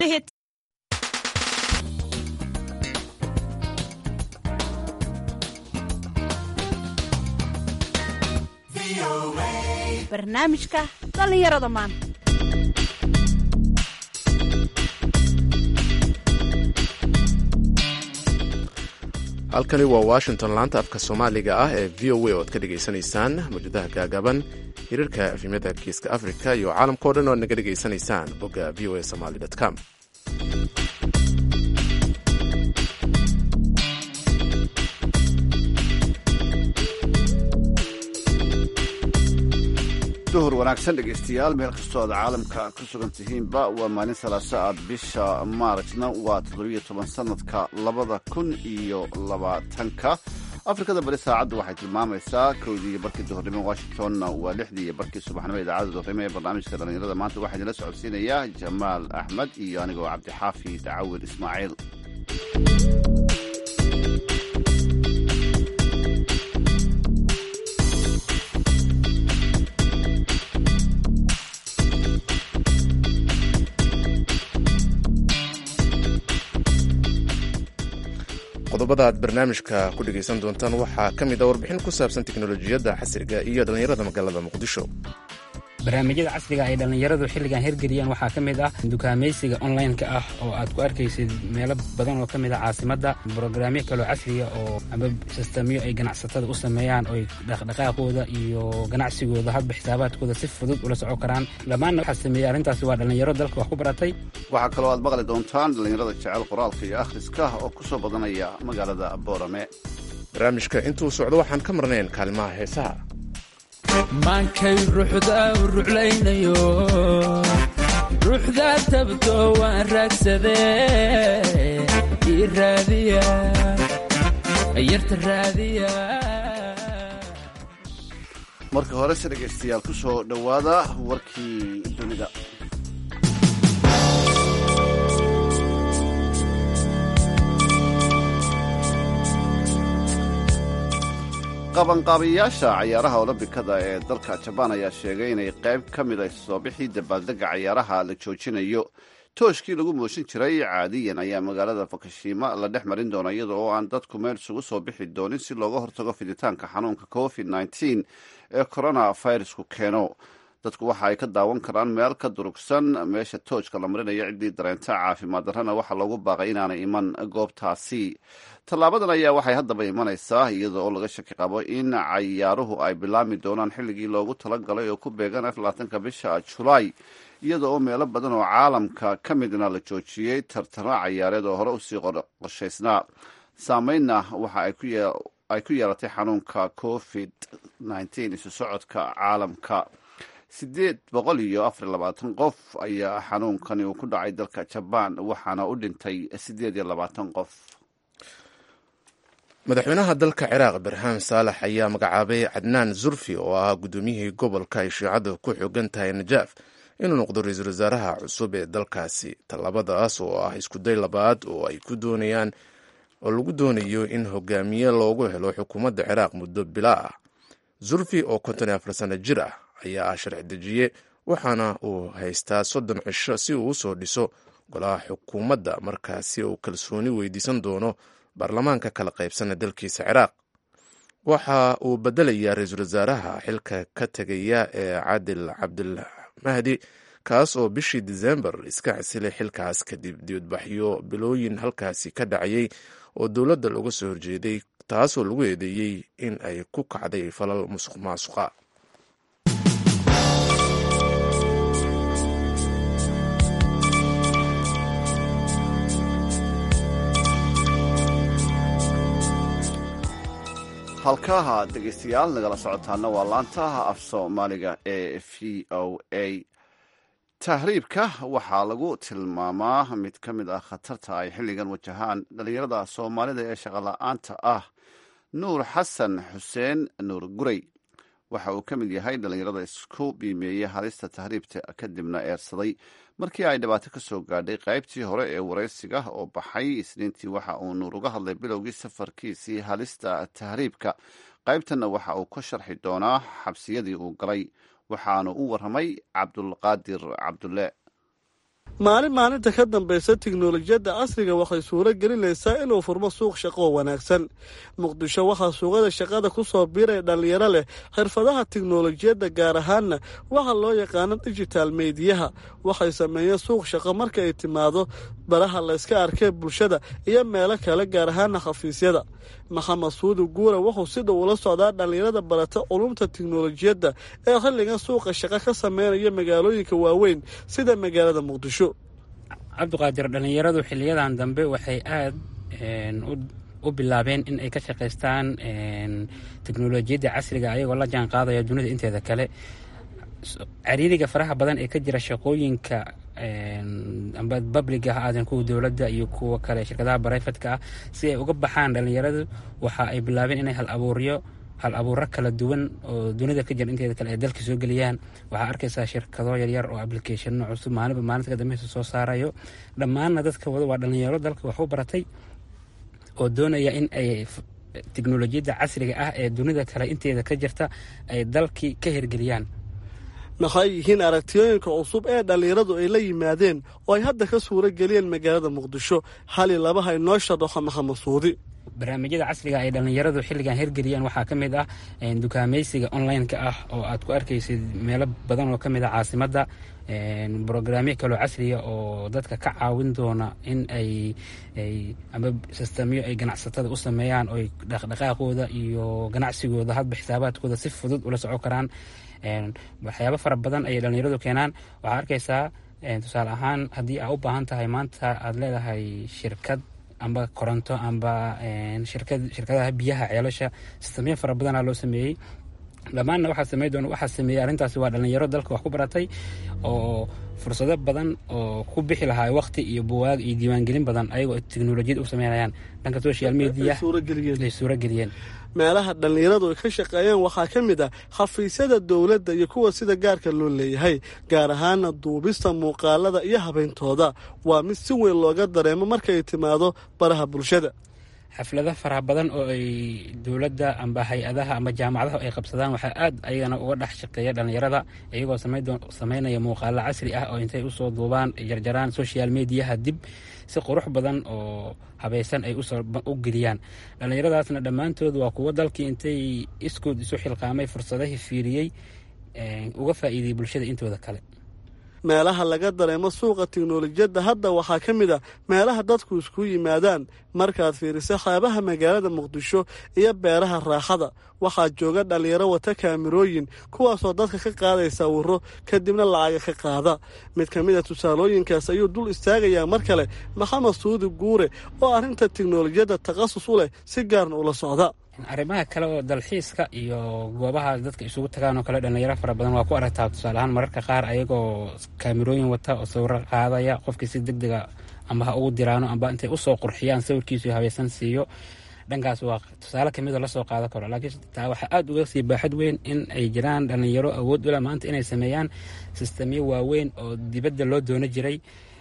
barnaamijka dhallinyarada maanta halkani waa washington laanta afka soomaaliga ah ee v o a oo ad ka dhegaysanaysaan mawjadaha gaagaban hirarka efimyada geeska africa iyo caalamkao dhan oo ad naga dhegaysanaysaan bogga v o a somaly com duhur wanaagsan dhegaystayaal meel kastoo aad caalamka ku sugan tihiinba waa maalin salaaso aad bisha maarajna waa toddobiyo toban sanadka labada kun iyo labaatanka afrikada bari saacaddu waxay tilmaamaysaa kowdii iyo barkii duhurnimo washingtonna waa lixdii iyo barkii subaxnimo idaacadda duhurnimo ee barnaamijka dhallinyarada maanta waxaa idinla socodsiinaya jamaal axmed iyo anigoo cabdixaafi dacawil ismaaciil qodobada aad barnaamijka ku dhegaysan doontaan waxaa ka mid a warbixin ku saabsan teknolojiyadda casriga iyo dhallinyarada magaalada muqdisho barnaamijyada casriga ay dhallinyaradu xilligan hirgeliyeen waxaa ka mid ah dukaamaysiga online-ka ah oo aad ku arkaysid meelo badan oo ka mid ah caasimadda brograamyo kaloo casriga oo ama sistamyo ay ganacsatada u sameeyaan oy dhaqdhaqaaqooda iyo ganacsigooda hadba xisaabaadkooda si fudud ula soco karaan dhammaanna waxaa sameeyey arrintaasi waa dhallinyaro dalka wax ku baratay waxaa kaloo aad maqli doontaan dhallinyarada jecel qoraalka iyo akhriska oo ku soo badanaya magaalada boorame barnaamijka intuu socdo waxaan ka marnayn kaalimaha heesaha maankay ruuxda u ruclaynayo ruuxda tabto waan raagsadee ii raadiya yarta raadiya marka horese dhegaystayaal ku soo dhowaada warkii dunida qabanqaabiyayaasha cayaaraha olombikada ee dalka jabaan ayaa sheegay inay qayb ka mid a soo bixii dabaaldega cayaaraha la joojinayo tooshkii lagu mooshin jiray caadiyan ayaa magaalada fukushima la dhex marin doona iyada oo aan dadku meel isugu soo bixi doonin si looga hortago fiditaanka xanuunka covid nneteen ee corona virusku keeno dadku waxa ay ka daawan karaan meel ka durugsan meesha toojka la marinayo ciddii dareenta caafimaad darrana waxaa loogu baaqay inaanay iman goobtaasi tallaabadan ayaa waxay haddaba imanaysaa iyada oo laga shaki qabo in cayaaruhu ay bilaami doonaan xilligii loogu talagalay oo ku beegan aflaatanka bisha julaay iyada oo meelo badan oo caalamka ka midna la joojiyey tartano cayaareed oo hore usii qorshaysnaa saameynna waxa ay ku yeelatay xanuunka covid nneteen isu socodka caalamka siddeed boqol iyo afar iyo labaatan qof ayaa xanuunkani uu ku dhacay dalka jabaan waxaana u dhintay siddeed iyo labaatan qof madaxweynaha dalka ciraaq barham saalax ayaa magacaabay cadnaan zurfi oo ahaa guddoomiyihii gobolka ay shiicadu ku xoogan tahay najaaf inuu noqdo ra-iisul wasaaraha cusub ee dalkaasi tallaabadaas oo ah iskuday labaad oo ay ku doonayaan oo lagu doonayo in hogaamiye loogu helo xukuumadda ciraaq muddo bila ah zurfi oo konton iyo afar sano jir ah ayaa ah sharci dejiye waxaana uu haystaa soddon cisho si uu usoo dhiso golaha xukuumadda markaasi uu kalsooni weydiisan doono baarlamaanka kala qaybsana dalkiisa ciraaq waxa uu bedelayaa ra-iisul wasaaraha xilka ka tegaya ee cadil cabdilmahdi kaas oo bishii disembar iska xasilay xilkaas kadib dibadbaxyo bilooyin halkaasi ka dhacayay oo dowladda looga soo horjeeday taasoo lagu eedeeyey in ay ku kacday falal musuq maasuqa halkaha dhegaystayaal nagala socotaana waa laantaha af soomaaliga ee v o a tahriibka waxaa lagu tilmaamaa mid ka mid ah khatarta ay xilligan wajahaan dhallinyarada soomaalida ee shaqola-aanta ah nuur xasan xuseen nuur gurey waxa uu ka mid yahay dhallinyarada isku biimeeyey halista tahriibta kadibna eersaday markii ay dhibaato ka soo gaadhay qaybtii hore ee waraysiga oo baxay isniintii waxa uu nuur uga hadlay bilowgii safarkiisii halista tahriibka qaybtanna waxa uu ka sharxi doonaa xabsiyadii uu galay waxaanu u warramay cabdulqaadir cabdulle maalin maalinta ka dambaysa tiknolojiyadda casriga waxay suuro gelinaysaa inuu furmo suuq shaqo oo wanaagsan muqdisho waxaa suuqada shaqada ku soo biiraya dhallinyaro leh xirfadaha tiknolojiyadda gaar ahaanna waxa loo yaqaano digital mediyaha waxay sameeyeen suuq shaqo marka ay timaado baraha layska arkee bulshada iyo meelo kale gaar ahaana xafiisyada maxamed suudi guure wuxuu si dhow ula socdaa dhallinyarada barata culumta tiknolojiyadda ee xilligan suuqa shaqo ka sameynaya magaalooyinka waaweyn sida magaalada muqdisho cabdiqaadir dhallinyaradu xiliyadan dambe waxay aada u bilaabeen in ay ka shaqaystaan teknolojiyadda casriga ayagoo la jaan qaadaya dunida inteeda kale cariiriga faraha badan ee ka jira shaqooyinka amba babliga ha aadan kuwa dowladda iyo kuwa kale shirkadaha barayfatka ah si ay uga baxaan dhallinyaradu waxa ay bilaabeen inay hal abuuryo hal abuuro kala duwan oo dunida ka jira inteeda kale ay dalka soo geliyaan waxaa arkaysaa shirkado yaryar oo applicationno cusub maalinba maalinta ka dambeysa soo saarayo dhammaanna dadka wada waa dhallinyaro dalka wax u baratay oo doonaya in ay teknolojiyadda casriga ah ee dunida kale inteeda ka jirta ay dalkii ka hirgeliyaan maxay yihiin aragtiyooyinka cusub ee dhallinyaradu ay la yimaadeen oo ay hadda ka suuro geliyeen magaalada muqdisho hali labaha inoo sharaxo maxamed suudi barnaamijyada casriga ay dhallinyaradu xilligan hirgeliyeen waxaa ka mid ah dukaamaysiga online-ka ah oo aad ku arkaysid meelo badan oo ka mid ah caasimadda brograamyo kaloo casriya oo dadka ka caawin doona in ay ama sistamyo ay ganacsatada u sameeyaan oo dhaqdhaqaaqooda iyo ganacsigooda hadba xisaabaadkooda si fudud ula soco karaan waxyaabo fara badan ayay dhallinyaradu keenaan waxaa arkaysaa tusaale ahaan haddii aa u baahan tahay maanta aada leedahay shirkad amba koronto amba shirkadaha biyaha ceelasha sistamyo fara badanaa loo sameeyey dhammaanna waxaa samey doona waxaa sameeyey arrintaasi waa dhallinyaro dalka wax ku baratay oo fursado badan oo ku bixi lahaa waqti iyo buwaag iyo diiwaangelin badan ayagoo teknolojiyad u sameynayaan dhanka social media ay suuro geliyeen meelaha dhallinyaradu ay ka shaqeeyeen waxaa ka mid ah xafiisyada dowladda iyo kuwa sida gaarka loo leeyahay gaar ahaana duubista muuqaalada iyo habeyntooda waa mid si weyn looga dareemo markay timaado baraha bulshada xaflado faraha badan oo ay dowladda amba hay-adaha amba jaamacadaha ay qabsadaan waxaa aad ayagana uga dhex shaqeeya dhallinyarada iyagoo sameynaya muuqaalo casri ah oo intay usoo duubaan jarjaraan social mediyaha dib si qurux badan oo habaysan ay u geliyaan dhallinyaradaasna dhammaantood waa kuwo dalkii intay iskood isu xilqaamay fursadahii fiiriyey uga faa'iidayay bulshada intooda kale meelaha laga dareemo suuqa tiknolojiyadda hadda waxaa ka mid ah meelaha dadku isku yimaadaan markaad fiiriso xeebaha magaalada muqdisho iyo beeraha raaxada waxaa jooga dhallinyaro wata kaamirooyin kuwaasoo dadka ka qaaday sawiro kadibna lacaga ka qaada mid ka mid a tusaalooyinkaas ayuu dul istaagayaa mar kale maxamed suudi guure oo arrinta tiknolojiyadda takhasus u leh si gaarna ula socda arrimaha kale oo dalxiiska iyo goobaha dadka isugu tagaan oo kale dhallinyaro fara badan waa ku aragtaa tusaale ahaan mararka qaar ayagoo kaamirooyin wata oo sawiro qaadaya qofkii si deg dega amba ha ugu diraano amba intay usoo qurxiyaan sawirkiisu habaysan siiyo dhankaas waa tusaale kamid oo lasoo qaadan karo laakiin taa waxaa aada uga sii baaxad weyn in ay jiraan dhallinyaro awood ula maanta inay sameeyaan sistamyo waaweyn oo dibadda loo doono jiray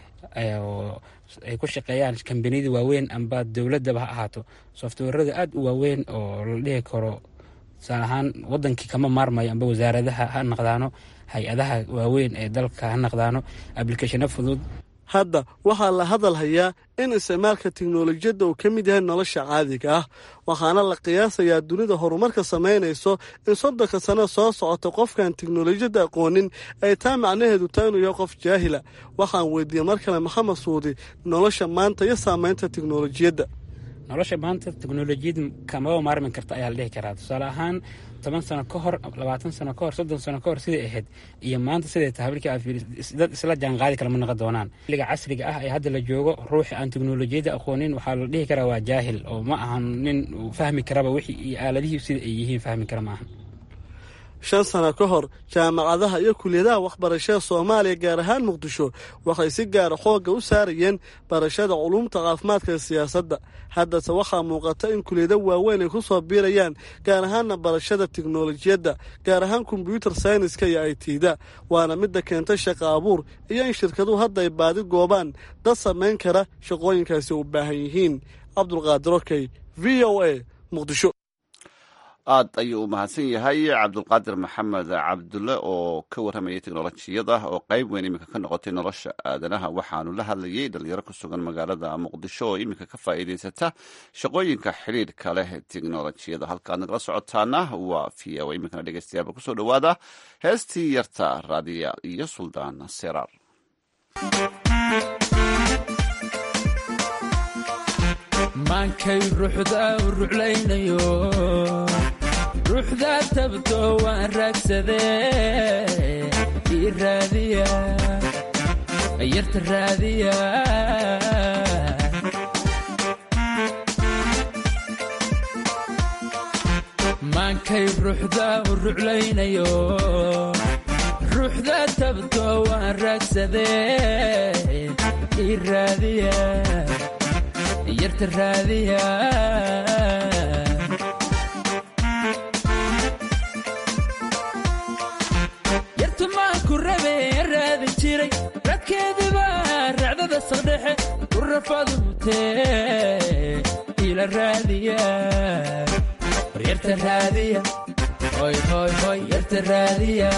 ay ku shaqeeyaan kambaniyada waaweyn amba dowladaba ha ahaato softwarada aada u waaweyn oo la dhihi karo tusaale ahaan wadankii kama maarmayo amba wasaaradaha ha naqdaano hay-adaha waaweyn ee dalka ha naqdaano ablicathino fudud hadda waxaa la hadal hayaa in isticmaalka tiknolojiyadda uu ka mid yahay nolosha caadiga ah waxaana la qiyaasayaa dunida horumarka samaynayso in soddonka sano soo socota qofkaan tiknolojiyadda aqoonin ay taa macnaheedu taa inuu yahay qof jaahila waxaan weydiiyey mar kale maxamed suudi nolosha maanta iyo saamaynta tiknolojiyadda nolosha maanta teknolojiyad kamaba maarmi karta ayaa la dhihi karaa tusaale ahaan toban sano ka hor labaatan sano ka hor soddon sano ka hor siday ahayd iyo maanta siday tahay markii aad fiiriso dad isla jaanqaadi kale ma noqon doonaan xilliga casriga ah ee hadda la joogo ruuxi aan teknolojiyadda aqoonin waxaa la dhihi karaa waa jaahil oo ma ahan nin fahmi karaba wixii iyo aaladihii sida ay yihiin fahmi kara ma ahan shan sano ka hor jaamacadaha iyo kuliyadaha waxbarashada soomaaliya gaar ahaan muqdisho waxay si gaara xoogga u saarayeen barashada culumta caafimaadka siyaasadda haddase waxaa muuqata in kuliyado waaweyn ay ku soo biirayaan gaar ahaanna barashada tiknolojiyadda gaar ahaan kombyuutar sayniska iyo i tda waana midda keenta shaqa abuur iyo in shirkaduhu hadda ay baadi goobaan dad samayn kara shaqooyinkaasi u baahan yihiin cabdulqaadir okey v o a muqdisho aad ayuu u mahadsan yahay cabdulqaadir maxamed cabdulle oo ka warramayay teknolojiyada oo qayb weyn iminka ka noqotay nolosha aadanaha waxaanu la hadlayay dhalinyaro ku sugan magaalada muqdisho oo iminka ka faa'iidaysata shaqooyinka xidhiidhka leh teknolojiyada halka aad nagala socotaana waa v o iminkana dhegeystayaaba kusoo dhowaada heestii yarta raadiya iyo suldaan seraar maankay ruuxda u ruclaynayo ruuxdaa tabto waan raagsadee ii raadiya yarta raadiya maankay ruuxda u ruclaynayo ruuxdaa tabto waan raagsadee ii raadiya yarta raadiya yartu maanku rabe raadin jiray radkeediba racdada saqdhexe ku rafadu mutee ila raadiya war yarta raadiya hoy hoy hoy yarta raadiya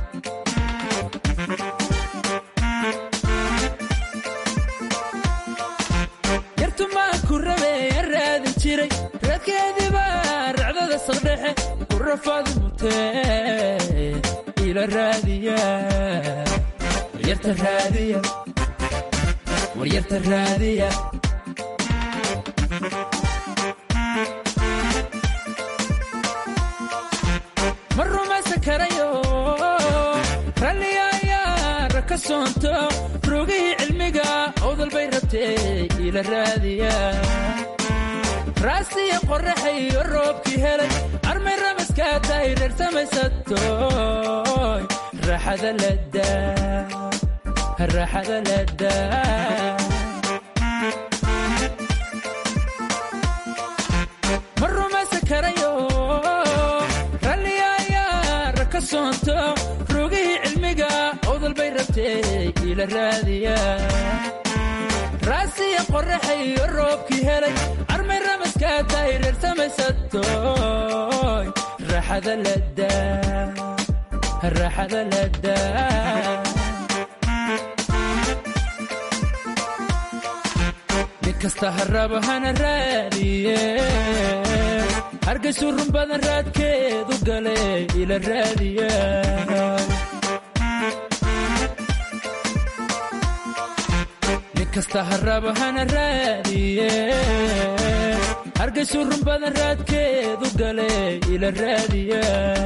radkeediba racdada saqdhexe ku rafadu mutee ila raadiya waryarta raadiya waryarta raadiya ma rumaysan karayo ralliyayaa raka soonto rogihii cilmiga owdal bay rabtee ila raadiya raasiya qorraxayo roobkii helay armay ramaskaa tahay reer samaysatoy raaxada ladaa raaxada ladaa ma rumaysan karayo ralliyaayaa raka soonto rogihii cilmiga owdal bay rabtee ila raadiya raasiya qorraxayo roobkii helay armay ramaskaa tahay reer samaysatoy raaxada ladaa raaxada ladaa nin kasta harraba hana raadiye hargaysu run badan raadkeedu gale ila raadiya kasta harraba hana raadiye hargaysu run badan raadkeedu gale ila raadiya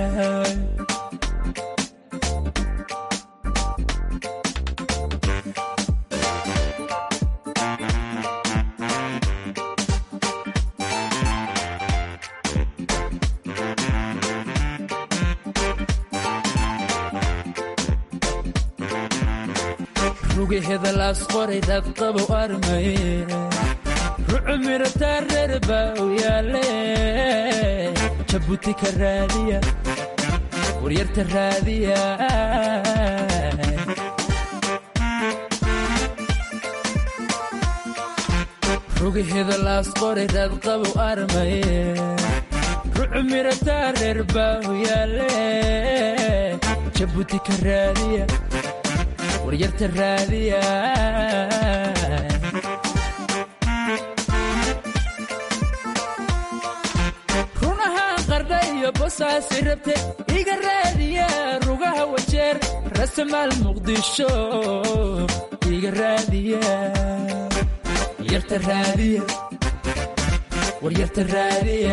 rugiheda laas qoray dadqabow armaye rucu mirataa reer baa u yaalle jabuuti ka raadiya waryarta raadiya rugiheda laas qoray dadqabow armaye rucu mirataa reer baa u yaalle jabuuti ka raadiya waryarta raadiya runahaan qardha iyo bosaasi rabte iga raadiya rugaha wajeer rasamaal muqdisho iga raadiya waryarta raadiya waryarta raadiya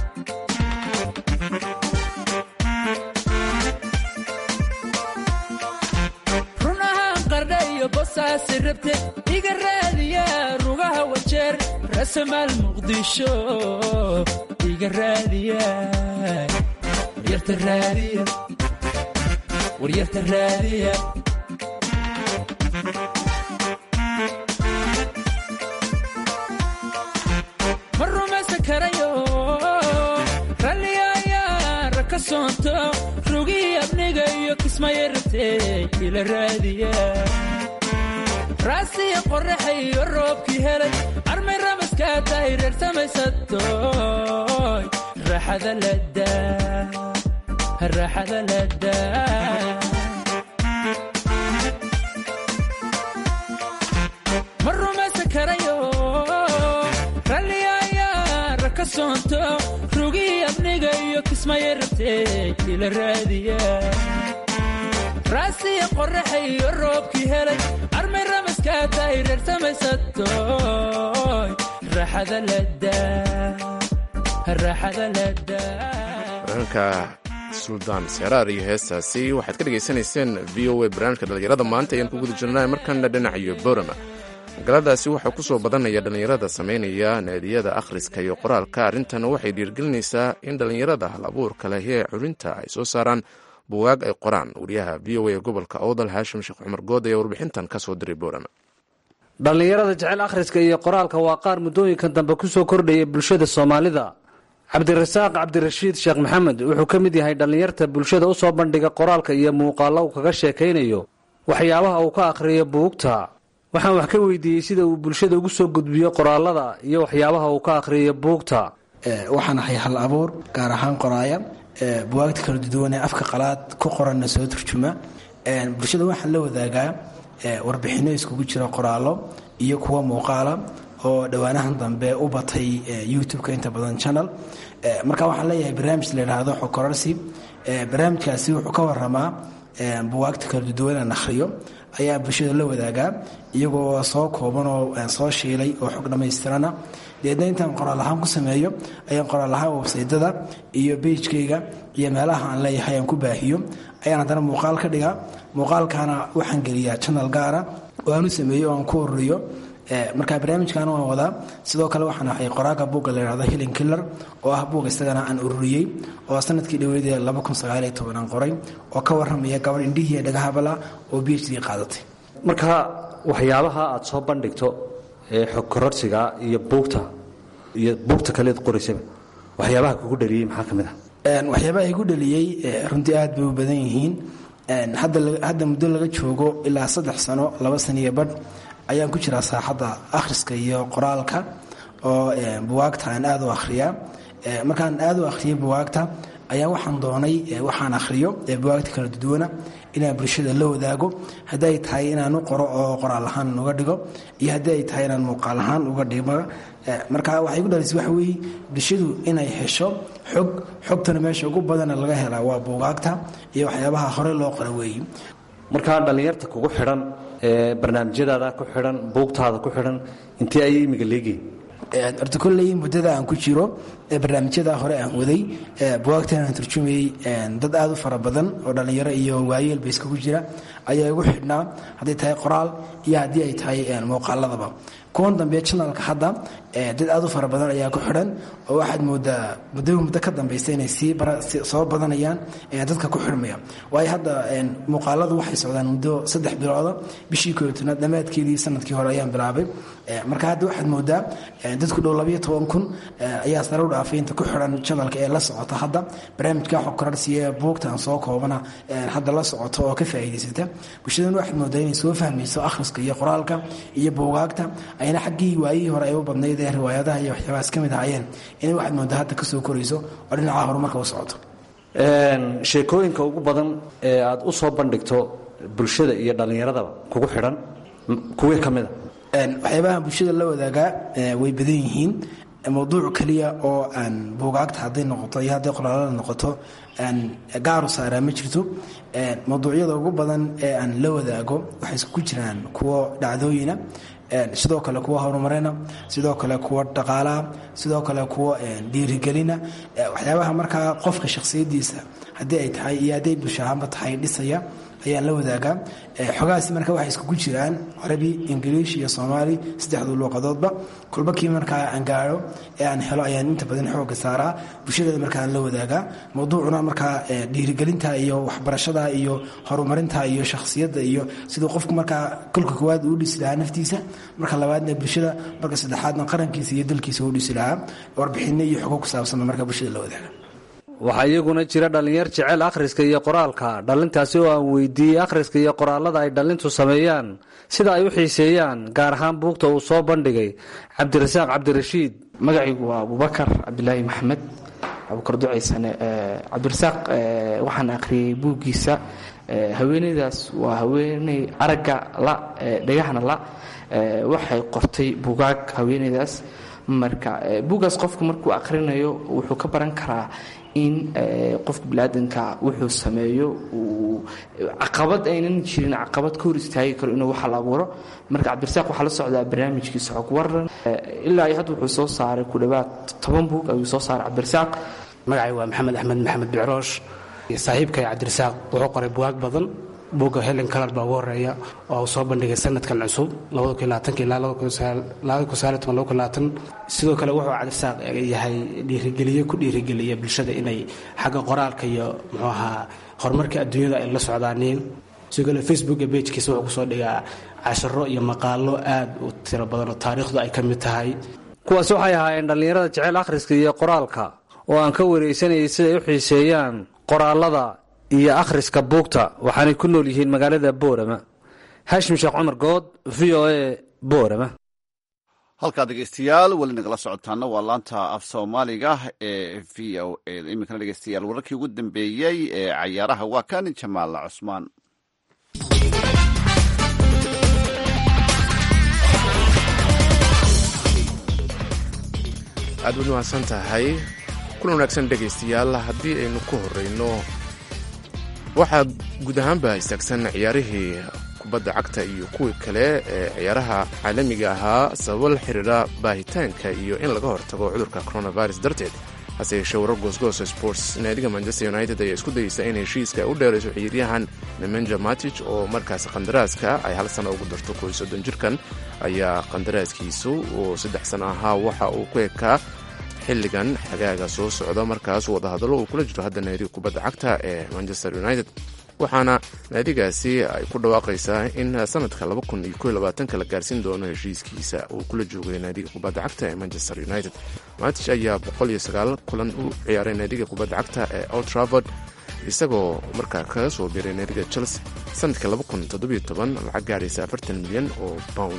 bosaasi rabte iga raadiya rugaha wajeer rasamaal muqdisho iga raadiya waryarta raadiya waryarta raadiya ma rumaysan karayo ralliyaayaa raka soonto rugihii abniga iyo kismaya rabtee ila raadiya raasiya qorraxayo roobkii helay armay ramaskaa tahay reer samaysatoy raaxada ladaa raaxada ladaa ma rumaysan karayo ralli ayaa raka soonto rugii abniga iyo kismaya rabtee ila raadiya raasiya qorraxa iyo roobkii helay armay ramaskaa tahay reer samaysatoy raaxada ladaa raaxada ladaa wararka suldaan seraar iyo heestaasi waxaad ka dhegaysanayseen v o a barnaamijka dhallinyarada maanta ayaan ku guda jirnaa markana dhinacayo borama magaaladaasi waxaa ku soo badanaya dhallinyarada samaynaya naadiyada akhriska iyo qoraalka arrintan waxay dhiirgelinaysaa in dhallinyarada hal abuurka leh ee culinta ay soo saaraan buwaag ay qoraan wariyaha v o a gobolka awdal haashim sheekh cumar good ayaa warbixintan ka soo diray borama dhallinyarada jecel akhriska iyo qoraalka waa qaar muddooyinkan dambe ku soo kordhaya bulshada soomaalida cabdirasaaq cabdirashiid sheekh maxamed wuxuu ka mid yahay dhallinyarta bulshada u soo bandhiga qoraalka iyo muuqaallo uu kaga sheekaynayo waxyaabaha uu ka akhriyo buugta waxaan wax ka weydiiyey sida uu bulshada ugu soo gudbiyo qoraalada iyo waxyaabaha uu ka akhriyo buugta waxaan ahay hal abuur gaar ahaan qoraaya buwaagta kala duduwanee afka qalaad ku qoranna soo turjuma bulshada waxaan la wadaagaa warbixinno iskugu jira qoraallo iyo kuwa muuqaala oo dhowaanahan dambe u batay youtube-ka inta badan channel marka waxaan leeyahay barnaamij la yidhaahdo xokorarsi barnaamijkaasi wuxuu ka waramaa buwaagta kala duduwanaan akhriyo ayaa bulshada la wadaagaa iyagoo soo koobanoo soo shiilay oo xog dhammaystirana deedna intaan qoraal ahaan ku sameeyo ayaan qoraal ahaan websaydada iyo beijkayga iyo meelaha aan leeyahay aan ku baahiyo ayaan haddana muuqaal ka dhigaa muuqaalkaana waxaan geliyaa channel gaara oo aan u sameeyo oo aan ku ururiyo marka barnaamijkan waan wadaa sidoo kale waxaan ahay qoraaga buugga la yidhahdo hilling killer oo ah buug isagana aan ururiyey oo sanadkii dhoweydee aan qoray oo ka warramaya gabadh indhihii dhagahabala oo b h d qaadatay marka waxyaabaha aad soo bandhigto ee xog kororsiga iyo buugta iyo buugta kaleed qoraysaba waxyaabaha kugu dhaliyey maxaa ka mid ah waxyaabaha igu dhaliyey runtii aad bay u badan yihiin hadda muddo laga joogo ilaa saddex sano laba saniyo badh ayaan ku jiraa saaxadda akhriska iyo qoraalka oo buwaagta aan aad u akhriyaa markaan aad u akhriyay buwaagta ayaa waxaan doonay waxaan akhriyo buwaagta kala duduwana inaan bulshada la wadaago haddii ay tahay inaan u qoro oo qoraal ahaan uga dhigo iyo haddii ay tahay inaan muuqaal ahaan uga dhigo marka waxay ku dhalisay waxa weeye bulshadu inay hesho xog xogtana meesha ugu badana laga helaa waa buugaagta iyo waxyaabaha hore loo qora weeye markaa dhallinyarta kugu xidhan ee barnaamijyadaada ku xidhan buugtaada ku xidhan intee ayay imiga leegiin horta kolley muddada aan ku jiro barnaamijyada hore aan waday buwaagtan aan turjumayey dad aad u fara badan oo dhallinyaro iyo waayeelba iskagu jira ayaa igu xidhnaa hadday tahay qoraal iyo haddii ay tahay muuqaaladaba kuwan dambe janalka hadda dad aad u fara badan ayaa ku xidhan oo waxaad moodaa muddaba muddo ka dambaysa inay soo badanayaan dadka ku xidhmaya waayo hadda muuqaaladu waxay socdaan muddo saddex bilooda bishii kootanaad dhammaadkeedii sanadkii hore ayaan bilaabay marka hadda waxaad moodaa dadku dhow labayo toban kun ayaa sare u dhaafay inta ku xidhan janalka ee la socota hadda barnaamijka xokorarsiya buugtan soo koobana hadda la socoto oo ka faa'iidaysata bulshadana waxaad moodaa inay soo fahmayso akhriska iyo qoraalka iyo buugaagta ayna xaggii waayihii hore ay u badnayd ee riwaayadaha iyo waxyaabahaas ka mid ahaayeen inay waxaad moodaa hadda kasoo korayso oo dhinaca horumarka u socoto sheekooyinka ugu badan ee aad u soo bandhigto bulshada iyo dhallinyaradaba kugu xidhan kuwee ka mida waxyaabaha bulshada la wadaagaa way badan yihiin mawduuc keliya oo aan buugaagta hadday noqoto iyo hadday qoraalada noqoto aan gaaru saaraa ma jirto mawduucyada ugu badan ee aan la wadaago waxay isku jiraan kuwo dhacdooyina sidoo kale kuwa horumarina sidoo kale kuwa dhaqaalaha sidoo kale kuwa dhiirigelina waxyaabaha markaa qofka shakhsiyadiisa haddii ay tahay iyo hadday bulshahaanba tahay dhisaya ayaan la wadaagaa xogahaasi marka waxay iskugu jiraan carabi ingiliish iyo soomaali saddexdu luuqadoodba kulba kii markaa aan gaadho ee aan helo ayaan inta badan xooga saaraa bulshadeeda markaan la wadaagaa mawduucuna markaa dhiirigelinta iyo waxbarashada iyo horumarinta iyo shakhsiyadda iyo siduu qofku markaa kolka koowaad uu dhisi lahaa naftiisa marka labaadna bulshada marka saddexaadna qarankiisa iyo dalkiisa uu dhisi lahaa warbixinno iyo xogo ku saabsan markaa bulshada la wadaaga waxaa iyaguna jira dhallinyar jecel akhriska iyo qoraalka dhallintaasi oo aan weydiiyey akhriska iyo qoraalada ay dhallintu sameeyaan sida ay u xiiseeyaan gaar ahaan buugta uu soo bandhigay cabdirasaaq cabdirashiid magacaygu waa abubakar cabdilaahi maxamed abukar ducaysane cabdirasaaq waxaan akhriyey buuggiisa haweeneydaas waa haweeney aragga la dhagahna la waxay qortay bugaag haweeneydaas marka buuggaas qofku markuu akhrinayo wuxuu ka baran karaa in qofka biniaadanka wuxuu sameeyo uu caqabad aynan jirin caqabad ka hor istaagi karo inuu waxa la abuuro marka cabdirasaaq waxaa la socdaa barnaamijkiisa xog waran ilaa iyo hadda wuxuu soo saaray ku dhowaad toban buug ayuu soo saaray cabdirasaaq magacay waa maxamed axmed maxamed bicroosh saaxiibkay cabdirasaaq wuxuu qoray bugaag badan buugga helen kalar baa ugu horeeya oo uu soo bandhigay sanadkan cusub sidoo kale wuxuu cabdirasaaq yahay dhiirigeliye ku dhiirigeliya bulshada inay xagga qoraalka iyo muxuu ahaa horumarka adduunyada ay la socdaaniin sidoo kale facebooka bejkiisa wuxuu kusoo dhigaa casharo iyo maqaalo aad u tiro badan oo taariikhdu ay ka mid tahay kuwaas waxay ahaayeen dhallinyarada jecel akhriska iyo qoraalka oo aan ka waraysanayay siday u xiiseeyaan qoraalada iyo akhriska buugta waxaanay ku nool yihiin magaalada boorama haashim sheekh cumar good v o a boorama halkaa dhegeystayaal weli nagala socotaana waa laanta af soomaaliga ee v o a iminkana dhegeystayaal wararkii ugu dambeeyey ee cayaaraha waa kan jamaala cusmaan aad waad mahadsan tahay kulan wanaagsan dhegaystayaal haddii aynu ku horeyno waxaa guud ahaanba istaagsan ciyaarihii kubadda cagta iyo kuwii kale ee ciyaaraha caalamiga ahaa sababo la xiriira baahitaanka iyo in laga hortago cudurka coronavirus darteed hase yeeshee warar goosgoosa sports naadiga manchester united ayaa isku dayeysa in heshiiska u dheerayso ciyaaryahan nemanja matich oo markaas qandaraaska ay hal sana ugu darto koy soddon jirkan ayaa qandaraaskiisu oo saddex sano ahaa waxa uu ku ekaa xilligan xagaaga soo socda markaas wadahadallo uu kula jiro hadda naadiga kubadda cagta ee manchester united waxaana naadigaasi ay ku dhawaaqaysaa in sanadka la gaarsiin doono heshiiskiisa uu kula joogay naadiga kubadda cagta ee manchester united matich ayaa kulan u ciyaaray naadiga kubadda cagta ee old travord isagoo markaa kaga soo biiray naadiga chelsea sanadka lacag gaaraysa milyan oo pound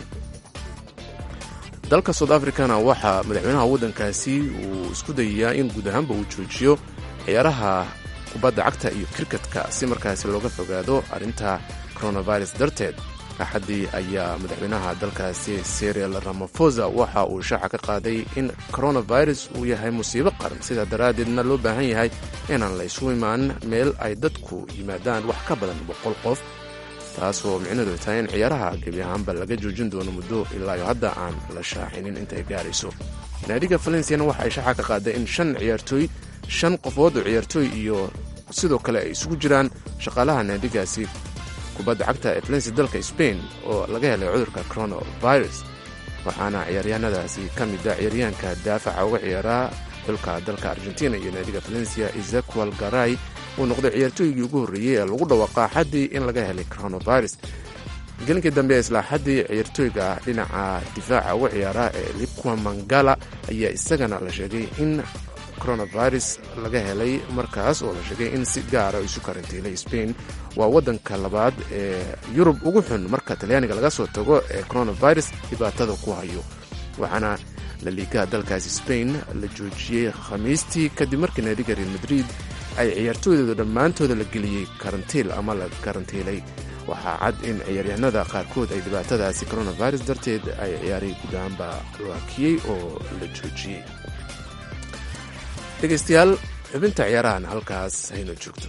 dalka south africana waxaa madaxweynaha waddankaasi uu isku dayayaa in guud ahaanba uu joojiyo ciyaaraha kubadda cagta iyo kriketka si markaasi looga fogaado arrinta coronavirus darteed axaddii ayaa madaxweynaha dalkaasi serial ramafosa waxa uu shaaca ka qaaday in coronavirus uu yahay musiibo qaran sidaa daraaddeedna loo baahan yahay inaan la ysu imaan meel ay dadku yimaadaan wax ka badan boqol qof taasoo micnaheedu tahay in ciyaaraha gebi ahaanba laga joojin doono muddo ilaayo hadda aan la shaacinin intay gaarayso naadiga valenciana waxa ay shaaca ka qaaday in shan ciyaartooy shan qofood oo ciyaartooy iyo sidoo kale ay isugu jiraan shaqaalaha naadigaasi kubadda cagta ee valencia dalka spain oo laga helay cudurka coronavirus waxaana ciyaaryahanadaasi ka mid a ciyaaryahanka daafaca uga ciyaaraa xulka dalka argentina iyo naadiga valencia ezequel garay uu noqday ciyaartooygii ugu horreeyey ee lagu dhawaqaa xaddii in laga helay coronavirus gelinkii dambe ee islaaxaddii ciyaartooyga dhinaca difaaca uga ciyaara ee liqua mangala ayaa isagana la sheegay in coronavirus laga helay markaas oo la sheegay in si gaara isu karantiilay spain waa waddanka labaad ee yurub ugu xun marka talyaaniga laga soo tago ee coronavirus dhibaatada ku hayo waxaana laliigaha dalkaasi spain la joojiyey khamiistii kadib markii naadiga real madrid ay ciyaartooydooda dhammaantooda la geliyey karantiil ama la karantiilay waxaa cad in ciyaaryahanada qaarkood ay dhibaatadaasi coronavirus darteed ay ciyaaray gudaanba loakiyey oo la joojiyey dhegaystayaal xubinta ciyaarahan halkaas hayno joogto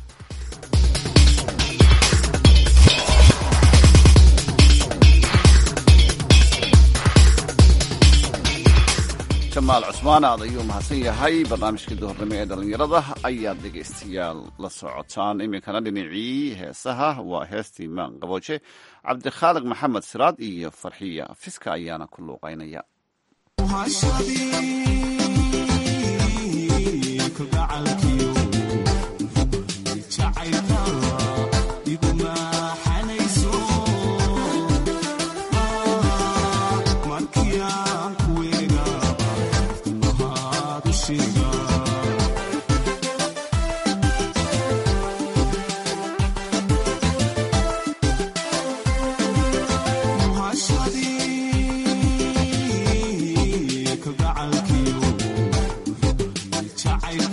jamaal cusmaan aad ayuu mahadsan yahay barnaamijkii duhurnimo ee dhallinyarada ayaad dhegaystayaal la socotaan iminkana dhinacii heesaha waa heestii maan qabooje cabdikhaaliq maxamed siraad iyo farxiya fiska ayaana ku luuqaynaya Child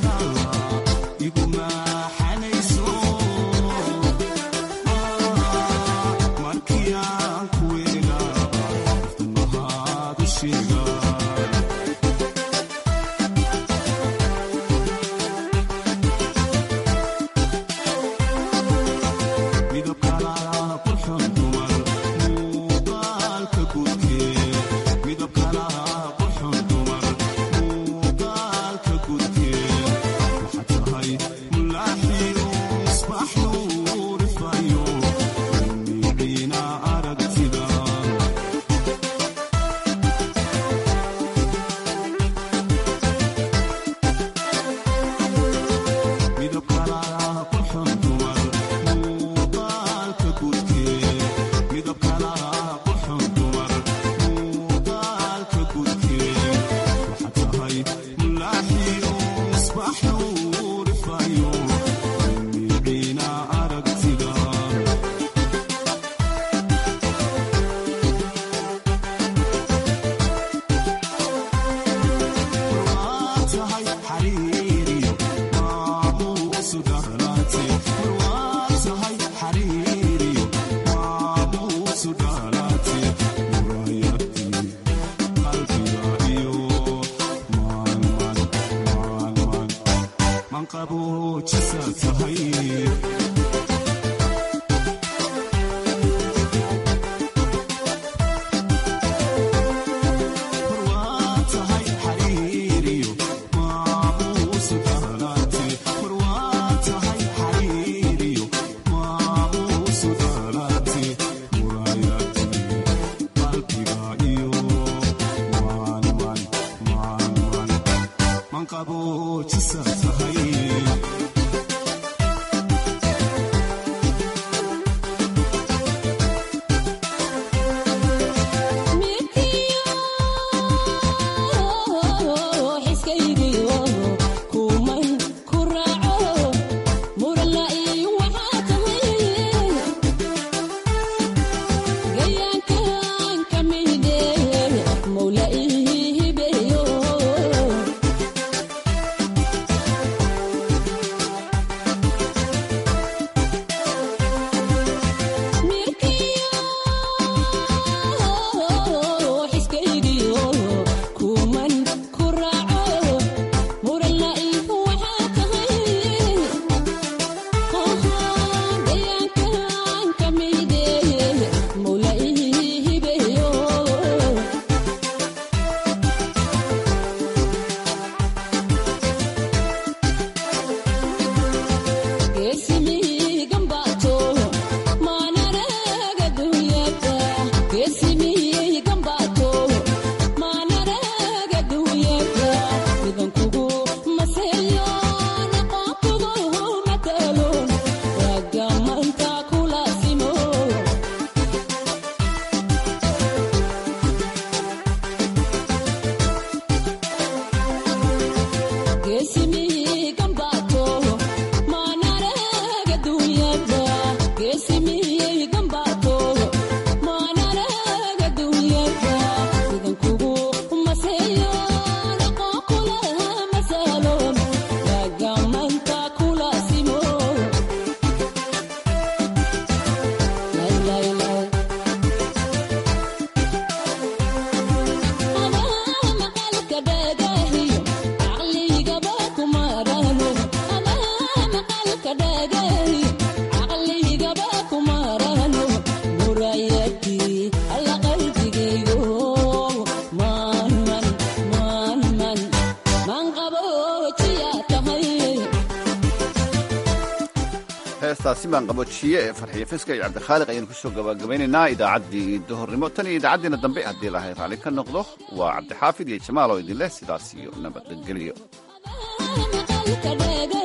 heestaasi baan qaboojiye ee farxiyo fiska iyo cabdikhaaliq ayaynu kusoo gabagabaynaynaa idaacaddii duhurnimo tan iyo idaacaddiina dambe haddii ilaahay raalli ka noqdo waa cabdixaafid iyo jamaal oo idin leh sidaas iyo nabadgelyo